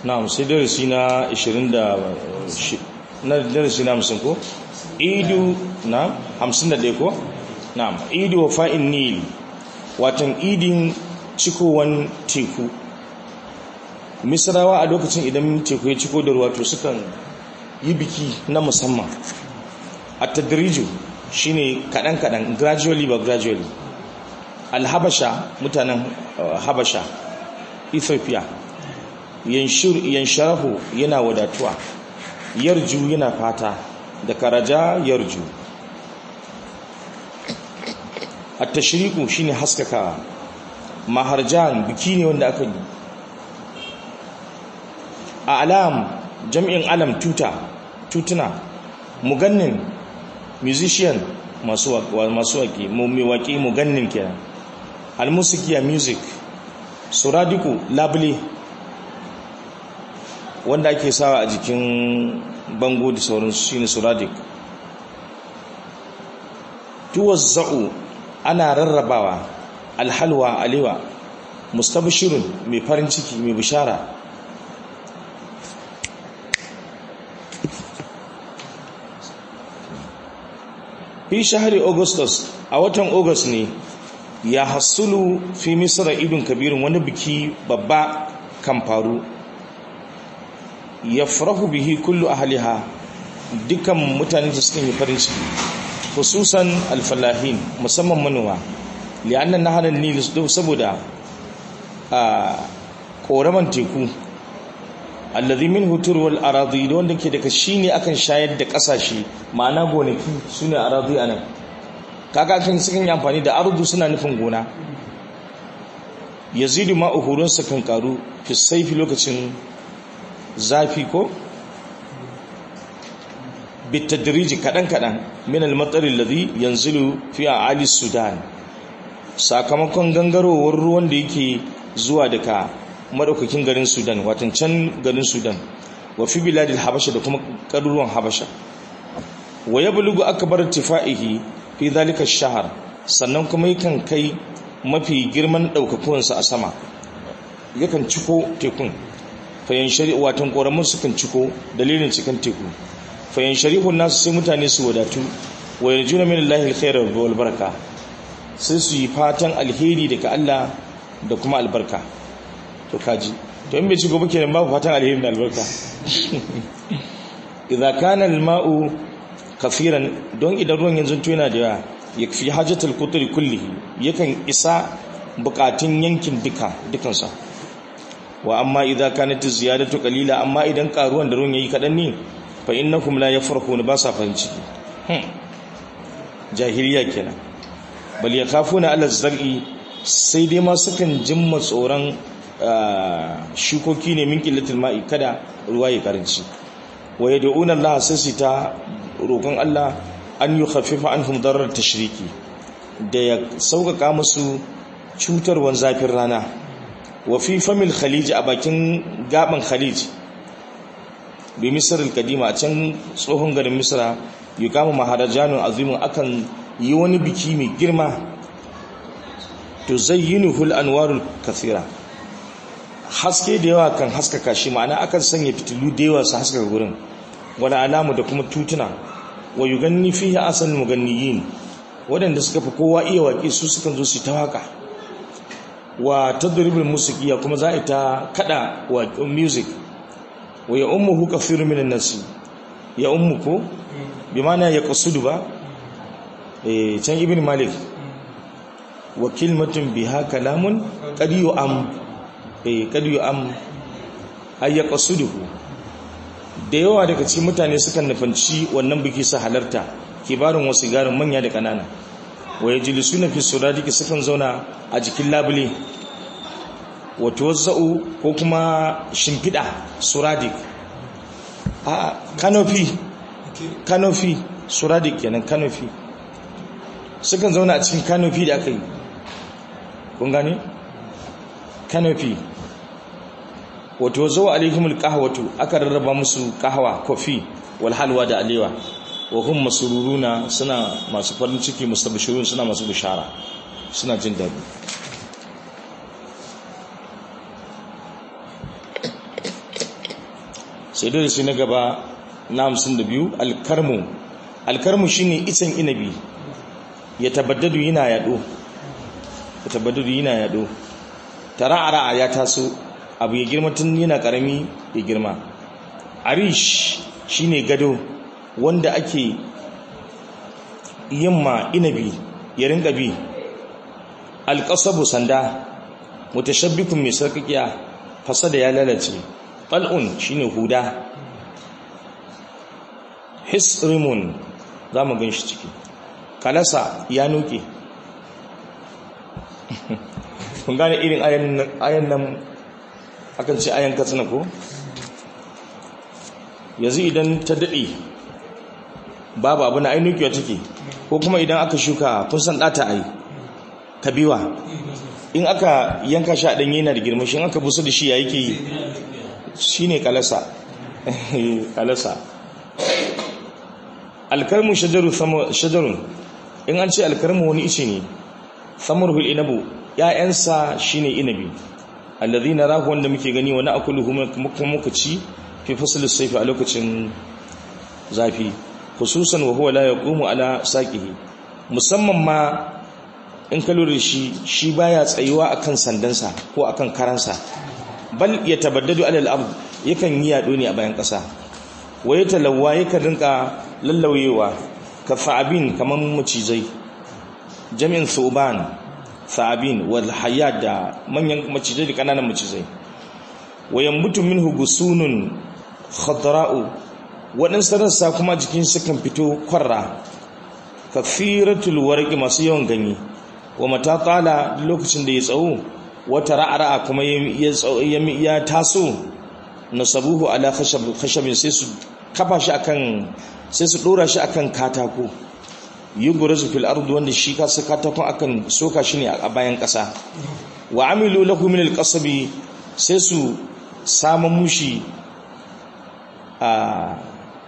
na'am sai darasi na 20 da na darasi na 50 ko idu na 51 ko na'am idu wa fa'in nil watan idin cikowan teku misrawa a lokacin idan teku ya ciko da ruwa to sukan yi biki na musamman a tadriju shine kadan-kadan gradually ba gradually alhabasha mutanen habasha ethiopia yansharahu yana wadatuwa yarju yana fata da karaja yarju at-tashriqu shine haskaka maharjan biki ne wanda aka yi a alam jam'in alam tuta tutuna mugannin musician masu masu waki mai waki mugannin kenan almusikiya music suradiku labule wanda ake sawa a jikin bango da sauransu shine suradik tuwazza'u ana rarrabawa alhalwa alewa mustabshirun mai farin ciki mai bishara fi shahari augustus a watan august ne ya hasulu fi misra idun kabirin wani biki babba kan faru ya farahu bihi kullu ahliha dukkan mutane da suka yi farin ciki hususan alfalahin musamman manoma li'annan naharar nil saboda a koraman teku allazi min hutur wal aradi wanda ke daga shine akan shayar da kasashe ma'ana gonaki sune aradi anan kaga kan sukan yi amfani da ardu suna nufin gona yazidu ma uhurun sa kan karu fi saifi lokacin zafi ko bitadriji kadan kadan min al-matar alladhi yanzilu fi a'ali sudan sakamakon gangarowar ruwan da yake zuwa daga madaukakin garin sudan watan can garin sudan wa fi biladil habasha da kuma garuruwan habasha wa yablughu akbar tifaihi fi dhalika ash-shahr sannan kuma yakan kai mafi girman daukakuwansa a sama yakan ciko tekun fayan shari'a watan koramun sukan ciko dalilin cikin teku fayan shari'un nasu sai mutane su wadatu wa yarjuna min Allahi alkhayra wal baraka sai su yi fatan alheri daga Allah da kuma albarka to kaji to in bai ci gobe kenan babu fatan alheri da albarka idza kana alma'u kafiran don idan ruwan yanzu to yana da yawa yakfi hajatul qutri kullihi yakan isa bukatun yankin duka dukansa wa amma idza kanat ziyadatu qalila amma idan karuwan da ruwan yayi kadan ne fa innakum la yafrahuna ba sa farin ciki jahiliya kenan bal yakhafuna ala zar'i sai dai ma sukan jimma tsoron shukoki ne min qillatil ma'i kada ruwa ya karanci wa yad'una Allah sai su ta roƙon Allah an yukhaffifa anhum darar tashriki da ya sauƙaƙa musu cutarwan zafin rana wa fi famil khalij a bakin gaban khalij bi misr al-kadima a can tsohon garin misra yuqamu maharajanun azimun akan yi wani biki mai girma tuzayyinuhu al-anwarul kathira haske da yawa kan haskaka shi ma'ana akan sanya fitilu da yawa su haskaka gurin wala alamu da kuma tutuna wa yuganni fihi asal muganniyin wadanda suka fi kowa iya waƙe su sukan zo su ta waka wa tadribul musiqiya kuma za ta kada wa music wa ya ummuhu kathirun minan nas ya ummuku bi ma'ana ya qasudu ba eh can ibn malik wa kilmatun biha kalamun qad yu'am eh qad yu'am ay yaqsuduhu da yawa daga cikin mutane sukan nufanci wannan biki su halarta kibarin wasu garin manya da kanana wa yajlisuna fi suradiki sukan zauna a jikin labule wato wazza'u ko kuma shimfiɗa suradik a kanofi kanofi suradik kenan kanofi sukan zauna a cikin kanofi da aka yi kun gane kanofi wato wazo alaihimul qahwatu aka rarraba musu kahwa kofi wal halwa da alewa wa hum masururuna suna masu farin ciki mustabshirun suna masu bishara suna jin daɗi sai dole sai na gaba na hamsin da biyu alkarmu alkarmu shine icen inabi ya tabaddadu yana yaɗo ya tabaddadu yana yaɗo tara'ara ya taso abu ya girma tun yana ƙarami ya girma arish shine gado wanda ake yamma inabi ya rinka bi alƙasabu sanda mutashabbikun mai sarkakiya fasada ya lalace ƙal'un shine huda hisrimun za mu gan shi ciki kalasa ya nuke kun gane irin ayan nan akan ce ayan katsina ko yanzu idan ta daɗe babu abu na ainukiya take ko kuma idan aka shuka kun san ɗata ai kabiwa in aka yanka shi a ɗanye yana da girma shi aka busa da shi ya yake yi shi ne kalasa kalasa alkarmu shajarun in an ce alkarmu wani ice ne samarhul inabu ‘ya'yansa shi ne inabi allazi na rahu wanda muke gani wani akulu kuma muka ci fi fasalin saifi a lokacin zafi khususan wa huwa la yaqumu ala saqihi musamman ma in ka lura shi shi baya tsayuwa akan sandansa ko akan karansa bal yatabaddadu ala al-ard yakan yi yado ne a bayan kasa waye talawwa yakan rinka lallawewa ka fa'abin kaman macizai jami'in suban fa'abin wal hayat da manyan macizai da kananan macizai wayan mutu minhu gusunun khadra'u waɗansu rassa kuma jikin sukan fito kwarra kafiratul warqi masu yawan ganye wa mata qala lokacin da ya tsawo wata ra'ara kuma ya taso nasabuhu ala khashab khashabin sai su kafa shi akan sai su dora shi akan katako yughrazu fil ardi wanda shi kasa katakon akan soka shi ne a bayan ƙasa wa amilu lahu min al-qasabi sai su samun mushi a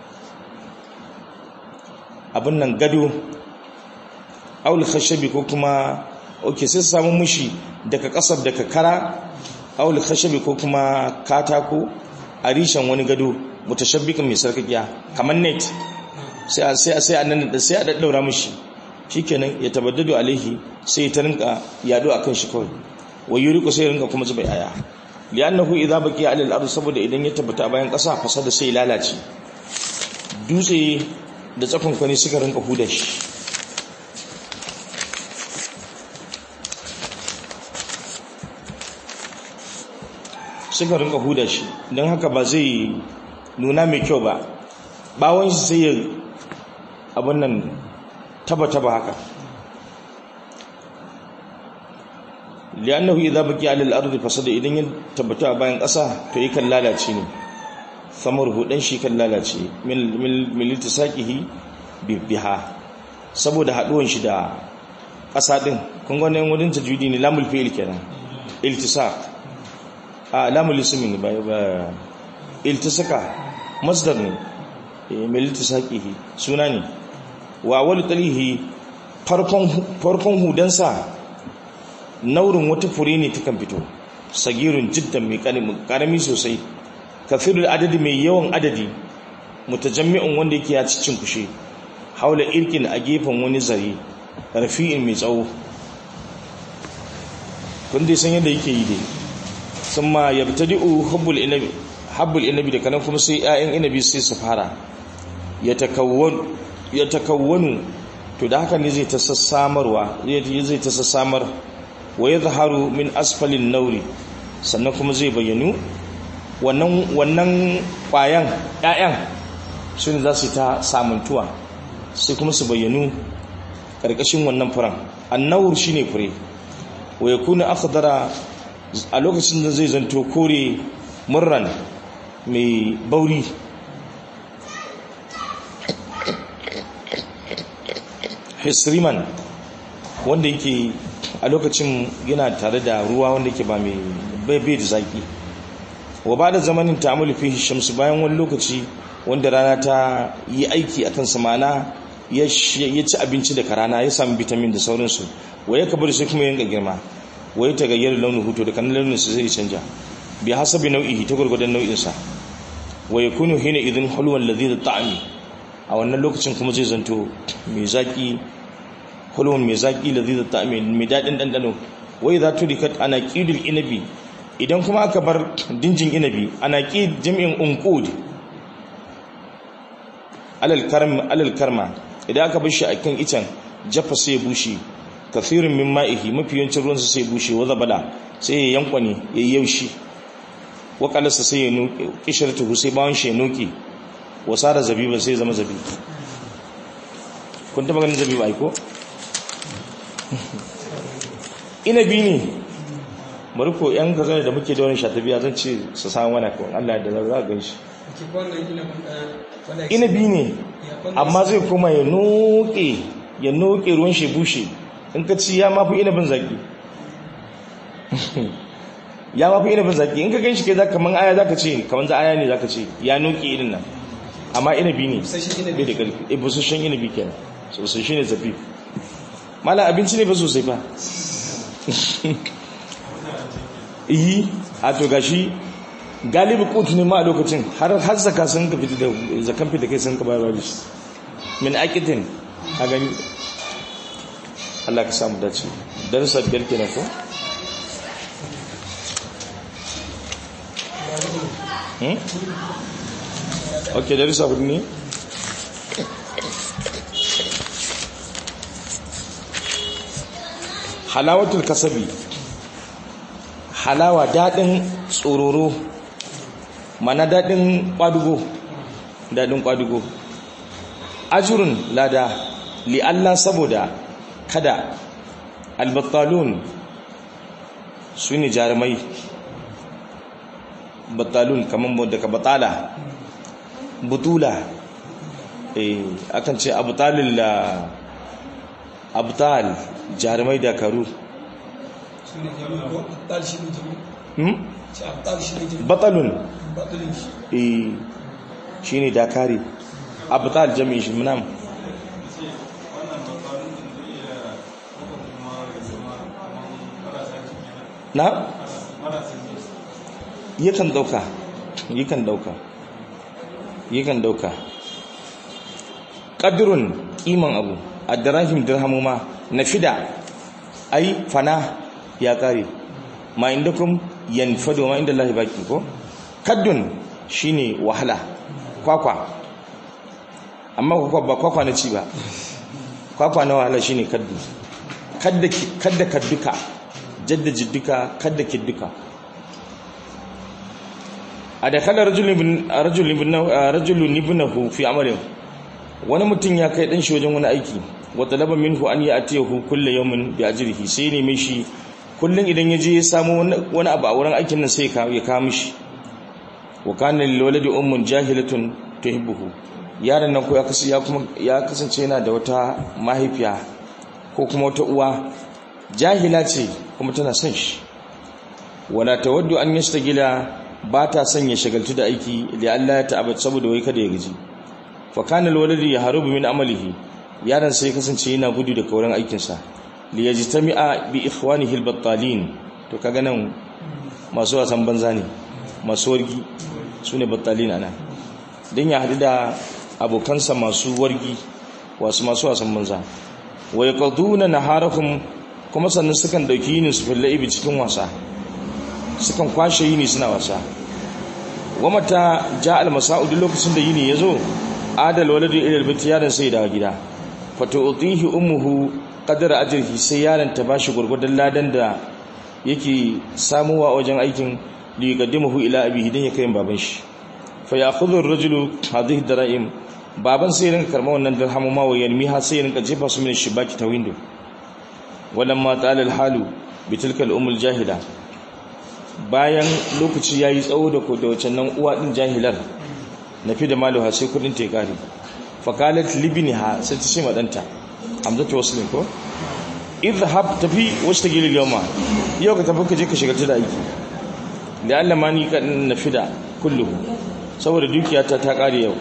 abin nan gado aul khashabi ko kuma oke sai su samu mushi daga kasar daga kara aul khashabi ko kuma katako a rishen wani gado mutashabbikan mai sarkakiya kamar net sai a sai a sai a nan da sai a daddaura mushi shikenan ya tabaddadu alaihi sai ta rinka yado akan shi kawai wai yuriku sai rinka kuma zuba yaya li'annahu idza baqiya 'ala al-ard saboda idan ya tabbata a bayan kasa fasada sai lalace dutse da tsakon kwani suka rinka huda shi suka rinka huda shi don haka ba zai nuna mai kyau ba bawon shi sai ya abin nan taba-taba haka li'annahu idza baqiya 'ala al-ardi fasada idan ya tabbata a bayan ƙasa to yakan lalace ne samar hudan shi kan lalace min litisaqihi biha saboda haduwan shi da ƙasa din kun ga wannan wurin tajwidi ne lamul fi'il kenan iltisaq a lamul ismi ne ba ba iltisaka masdar ne min litisaqihi suna ne wa wal talihi farkon farkon hudansa naurin wata fure ne ta kan fito sagirun jiddan mai karami sosai kafirul adadi mai yawan adadi mutajammi'un wanda yake ya cicin kushe haula irkin a gefen wani zare rafi'in mai tsawo kun dai san yadda yake yi dai summa yabtadi'u hubbul inabi habbul inabi da kanan kuma sai 'ya'yan inabi sai su fara ya takawwanu to da haka ne zai ta sassamarwa zai ta sassamar wa ya zaharu min asfalin nauri sannan kuma zai bayyanu wannan kwayan ƴaƴan su ne za su ta samuntuwa sai kuma su bayyanu ƙarƙashin wannan furen annawur shi ne fure wa ya kuna akhdara a lokacin da zai zanto kore murran mai bauri hisriman wanda yake a lokacin yana tare da ruwa wanda yake ba mai bai da zaki wa ba da zamanin ta'amuli fi shamsu bayan wani lokaci wanda rana ta yi aiki akan samana ya ci abinci daga rana ya sami vitamin da sauransu wa ya kabar sai kuma yanka girma wa ya tagayyar launin hutu da kanan launin su zai canja bi hasabi nau'ihi ta gurgudan nau'insa wa yakunu hina idhin hulwan ladhi ta'ami a wannan lokacin kuma zai zanto mai zaki hulwan mai zaki ladhi ta'ami mai dadin dandano wa idha tudikat anaqidul inabi idan kuma aka bar dinjin inabi anaqid jami'in unqud alal karm alal karma idan aka bar shi akan icen jaffa sai ya bushe kafirin min ma'ihi mafi yawancin ruwansa sai ya bushe wa zabala sai ya yankwane ya yi yaushi wakalarsa sai ya nuke kishirtuhu sai bawon shi ya nuke wasa da zabiba sai zama zabiba kun taba ganin zabiba aiko? inabi ne bari ko yan gaza da muke da wani shatabiya zan ce su samu wani kawai allah da za a gan shi inabi ne amma zai koma ya nuke ya nuke ruwan shi bushe in ka ci ya mafi inabin zaki ya mafi inabin zaki in ka gan shi ke za kaman aya za ka ce kaman za aya ne za ka ce ya nuke irin nan amma inabi ne bai da ƙarfi e busasshen inabi kenan sosai shi ne zafi mala abinci ne ba sosai fa iyi a to gashi galibi kotu ne ma a lokacin har har zaka sun ka fita da zakan fita kai sun ka bayar da shi min aqitin a gani Allah ka samu dace darasa biyar kenan ko hmm okay darasa hudu ne halawatul kasabi halawa dadin tsororo mana dadin kwadugo dadin kwadugo ajrun lada li Allah saboda kada albattalun su ne jarumai battalun kamar daga batala butula eh akan ce abtalil la abtal jarumai dakaru batalun eh shine dakari abtal jami'in shi munam na yakan dauka yakan dauka yakan dauka qadrun kiman abu adrahim dirhamu ma nafida ai fana ya kare ma indakum yanfadu ma inda Allah baki ko kaddun shine wahala kwakwa amma kwakwa ba kwakwa na ci ba kwakwa na wahala shine kaddu kadda kadda kadduka jadda jiddika kadda kidduka adakala rajulun rajulun ibnahu fi amalin wani mutum ya kai dan shi wajen wani aiki wa talaba minhu an ya'tiyahu kullu yawmin bi ajrihi sai ne mishi kullun idan yaje ya samu wani abu a wurin aikin nan sai ya kawo mishi wa kana lil waladi ummun jahilatun tuhibbuhu yaron nan ko ya kasance ya kuma ya kasance yana da wata mahaifiya ko kuma wata uwa jahila ce kuma tana son shi wala tawaddu an yastagila ba ta son ya shagaltu da aiki da Allah ya ta'abba saboda wai kada ya gaji fa kana alwalidi yahrubu min amalihi yaron sai kasance yana gudu da kauran aikin sa li yajtami'a bi ikhwanihi albattalin to kaga nan masu wasan banza ne masu wargi sune battalin ana dan ya hadu da abokansa masu wargi wasu masu wasan banza wa yaqduna naharahum kuma sannan sukan dauki yinin su fil laibi cikin wasa sukan kwashe yini suna wasa wa mata ja al masa'u duk lokacin da yini yazo adal waladu ila albayt yaron sai da gida fa tu'tihi ummuhu qadra ajrihi sai yaron ta bashi gurgurdan ladan da yake samuwa wajen aikin li yaqaddimuhu ila abihi dan ya kai baban shi fa ya'khudhu ar-rajulu hadhihi dara'im baban sai rinka karma wannan dirhamu ma wa yanmiha sai rinka jefa su min shibaki ta window walamma ta'ala al-halu bitilka al-umm al-jahila bayan lokaci yayi tsawo da ko da wacan nan uwa din jahilar nafi da maluha sai kudin ta kare fakalat libniha sai ta ce ma danta hamzatu waslin ko idhhab tafi washtagil al-yawma yau ka tafi ka je ka shiga ta da aiki da Allah ma ni kan nafida kulluhu saboda dukiyata ta kare yau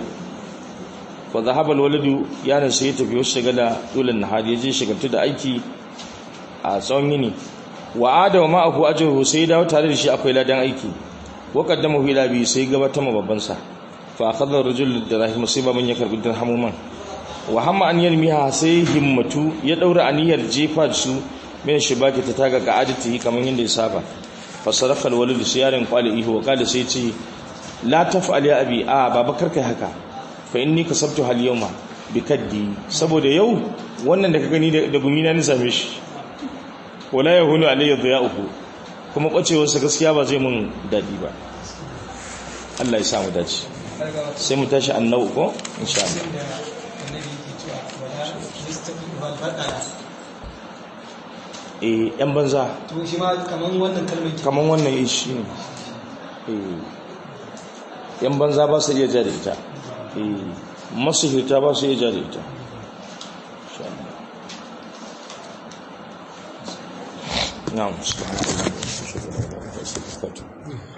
fa zahaba al-waladu yaron sai ya tafi wasu shagala dulan nahari ya je shigaltu da aiki a tsawon yini wa adawa ma'ahu ajruhu sai dawo tare da shi akwai ladan aiki wa qaddamahu ila bi sai gabatar ma babban sa fa akhadha rajul dirahim sai baban ya karbi dirhamuman wa hamma an yarmiha sai himmatu ya daura aniyar jefa su min shibaki ta taga ga adati kamar yadda ya saba fa sarafa alwalid sai yaron kwali ihu wa kada sai ce la taf'al ya abi a baba karkai haka fa inni kasabtu hal yawma bi kaddi saboda yau wannan da ka gani da gumi na ni same shi wala yahunu alayya dhiya'uhu kuma kwacewar sa gaskiya ba zai mun dadi ba Allah ya sa mu dace sai mu tashi annabi ko insha Allah eh yan banza to shi ma kaman wannan kalmar ke kaman wannan eh shi ne eh yan banza ba su iya ja da ita eh masu hita ba su iya ja da ita insha Allah na'am subhanallahi wa bihamdihi